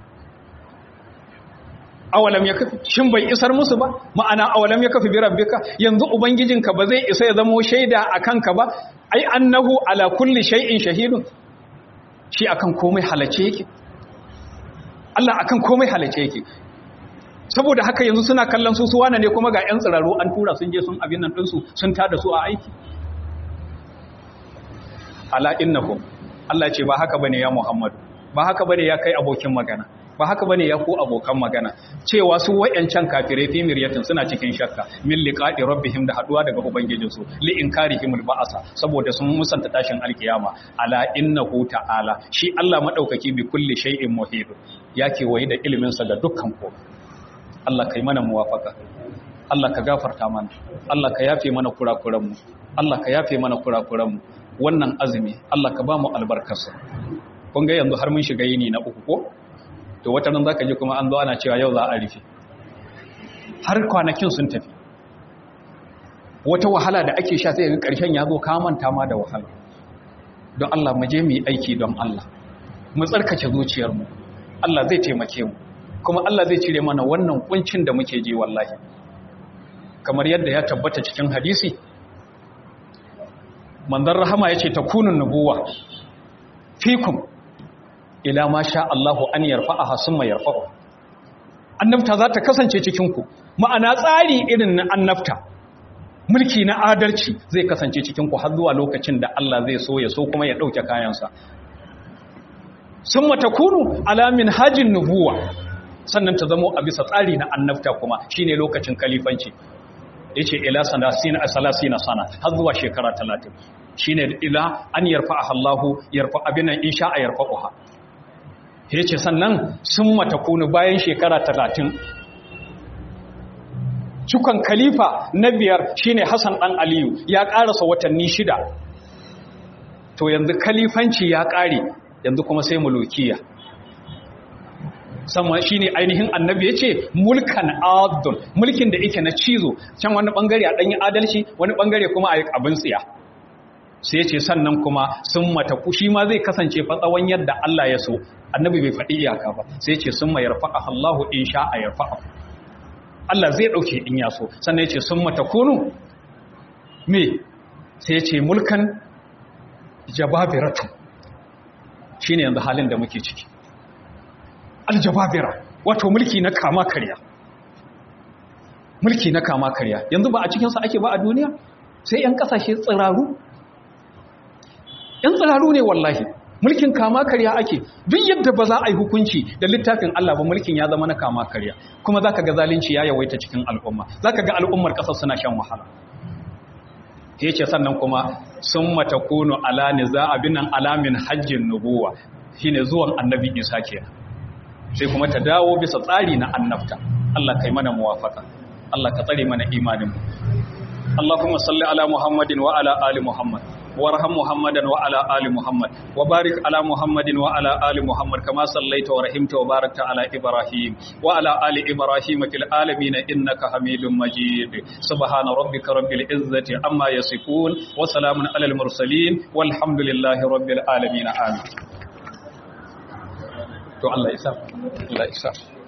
[SPEAKER 1] awalam ya kafi shin bai isar musu ba ma'ana awalam ya kafi bi rabbika yanzu ubangijinka ba zai isa ya zama shaida akan ka ba ai annahu ala kulli shay'in shahidun shi akan komai halace yake Allah akan komai halace yake saboda haka yanzu suna kallon su suwana ne kuma ga 'yan tsiraru an tura sun je sun abin nan ɗinsu sun tada su a aiki ala innahum Allah ce ba haka bane ya Muhammadu ba haka bane ya kai abokin magana ba haka bane ya ku abokan magana cewa su wayancan kafirai fi miryatin suna cikin shakka min liqa'i rabbihim da haduwa daga ubangijinsu li inkarihimul ba'asa saboda sun musanta tashin alkiyama ala innahu ta'ala shi Allah madaukaki bi kulli shay'in muhit yake wayi da ilimin sa ga dukkan komai Allah kai mana muwafaka Allah ka gafarta mana Allah ka yafe mana kurakuranmu Allah ka yafe mana kurakuranmu wannan azumi Allah ka ba mu albarkarsa kun ga yanzu har mun shiga yini na uku ko to wata nan zaka ji kuma an zo ana cewa yau za a rufe har kwanakin sun tafi wata wahala da ake sha sai ga karshen ya zo ka manta ma da wahala don Allah mu je mu yi aiki don Allah mu tsarkake zuciyarmu Allah zai taimake mu kuma Allah zai cire mana wannan kuncin da muke ji wallahi kamar yadda ya tabbata cikin hadisi manzon rahama yace takunun nubuwa fikum ila ma sha Allahu an yarfa'aha summa yarfa'u annabta za ta kasance cikin ku ma'ana tsari irin na annabta mulki na adalci zai kasance cikin ku har zuwa lokacin da Allah zai so ya so kuma ya dauke kayansa summa takunu ala min hajin nubuwa sannan ta zamo a bisa tsari na annabta kuma shine lokacin kalifanci yace ila sanasina salasina sana har zuwa shekara 30 shine ila an yarfa'aha Allahu yarfa abinan insha a yarfa'uha yace sannan sun mata kunu bayan shekara 30 cikon khalifa na biyar shine Hassan dan Aliyu ya karasa watanni shida to yanzu kalifanci ya kare yanzu kuma sai mulukiya sama shi ne ainihin annabi ya ce mulkan adon mulkin da ike na cizo can wani bangare a ɗanyi adalci wani bangare kuma a yi abin tsiya sai ya ce sannan kuma sun mata shi ma zai kasance fatsawon yadda Allah ya so annabi bai faɗi iyaka ba sai ya ce sun ma yarfa'a Allahu in sha a yarfa'a Allah zai ɗauke in ya so sannan ya ce sun mata kunu me sai ya ce mulkan jababiratu shi ne yanzu halin da muke ciki aljababira wato mulki na kama karya mulki na kama karya yanzu ba a cikinsa ake ba a duniya sai 'yan kasashe tsiraru 'yan tsiraru ne wallahi mulkin kama karya ake duk yadda ba za a yi hukunci da littafin Allah ba mulkin ya zama na kama karya kuma za ka ga zalunci ya yawaita cikin al'umma za ka ga al'ummar ƙasar suna shan wahala ya ce sannan kuma sun mata kunu ala niza abinan alamin hajjin nubuwa shine zuwan annabi isa kenan sai kuma ta dawo bisa tsari na annabta Allah kai mana muwafaka Allah ka tsare mana imanin mu Allahumma salli ala Muhammadin wa ala ali Muhammad warham Muhammadan wa ala ali Muhammad wa barik ala Muhammadin wa ala ali Muhammad kama sallaita wa rahimta wa barakta ala Ibrahim wa ala ali Ibrahim fil alamin innaka Hamidum Majid subhana rabbika rabbil izzati amma yasifun wa salamun alal mursalin walhamdulillahi rabbil alamin amin to Allah ya sa Allah ya sa